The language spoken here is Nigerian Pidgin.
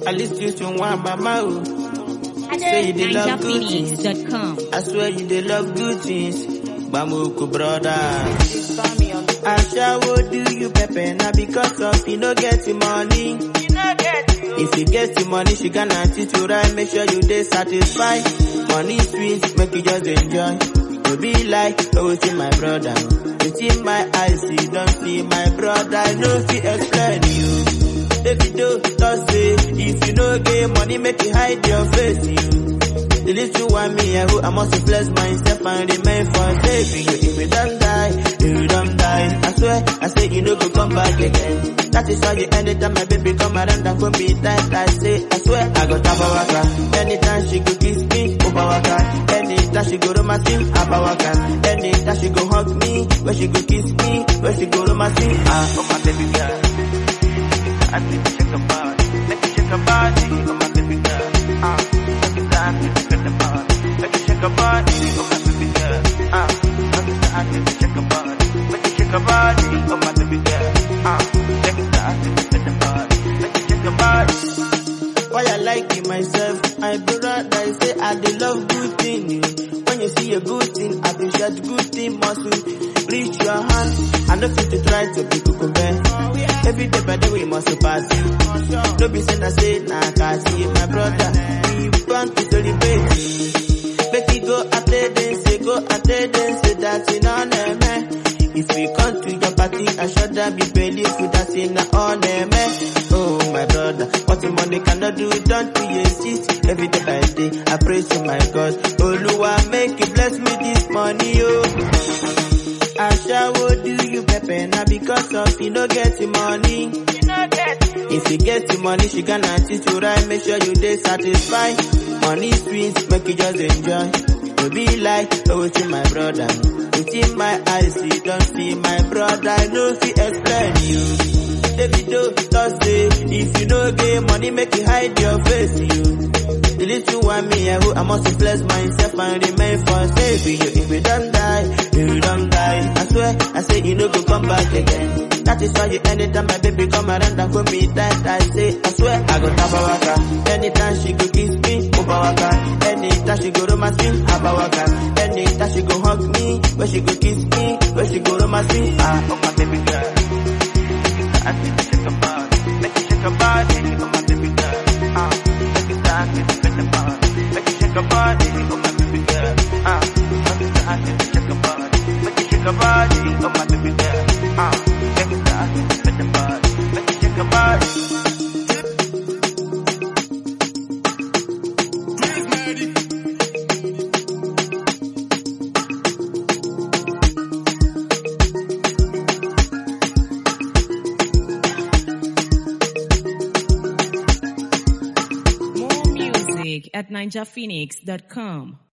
At least you to one mama. oh. Say you dey love good things. NinjaPhoenix.com. I swear you dey love good things. Bamuku brother. Ashawo do you pepper now because of you no get the money. If you get the money, she gonna teach you right. Make sure you dey satisfied. Money sweet, make you just enjoy. To be like, oh, see my brother. Within my eyes, you don't see my brother. No fit explain you. Davido just say, if you no get money, make you hide your face. You. The little one me, I hope I must flex myself and remain for saving you. If you don't die, if you don't die, I swear, I say you no go come back again. That is why you anytime my baby come around and go be tight, I say, I swear, I go tap waka. Anytime she go kiss me, over waka. Anytime she go romance me, abba waka. Anytime she go hug me, when she go kiss me, when she go romance me, ah, oh my baby girl. I need to shake a body, make you shake a body, oh my baby girl. Ah, make it time to shake the body, make you shake a body, oh my baby girl. Ah, make it time to shake a body, make you shake a body, oh my baby girl. Ah, make it time to shake the body, make you shake a body. Why I like it myself, my brother I say I dey love good thing. When you see a good thing, appreciate good thing muscle. Reach your hand, I know fit to try to be kukumbe. Every day by day we must pass you. No be saying I say nah, cause you my brother. We want to celebrate. Make you go at the say go at the say that's in on man. If we come to your party, I should that be believe you that's in on man. Oh my brother, what the money cannot do, don't you exist. Every day by day, I pray to my God. Oluwa make you bless me this money, oh. Ashawo do you pepper now because of you no get the money. If you get the money, she gonna teach you right. Make sure you dey satisfied. Money sweet, make you just enjoy. To be like, oh, see my brother. Within my eyes, you don't see my brother. I know fit explain you. Davido just say, if you no get money, make you hide your face, you. The little one me, I, hope I must flex myself and remain for saving you. If you don't die, if you don't die, I swear, I say you no go come back again. That is why you anytime my baby come around and hold me tight, I say, I swear, I go tap waka. Anytime she go kiss me, over waka. Anytime she go romance me, abba waka. Anytime she go hug me, when she go kiss me, when she go romance me, ah, oh my baby girl. I need to shake a body, make you shake a body, oh my baby girl. Ah, make it time to shake the body, make you shake a body, oh my baby girl. Ah, make it time to shake a body, make you shake a body, oh my baby girl. Ah, make it time to shake the body, make you shake a body. More music at NinjaPhoenix.com.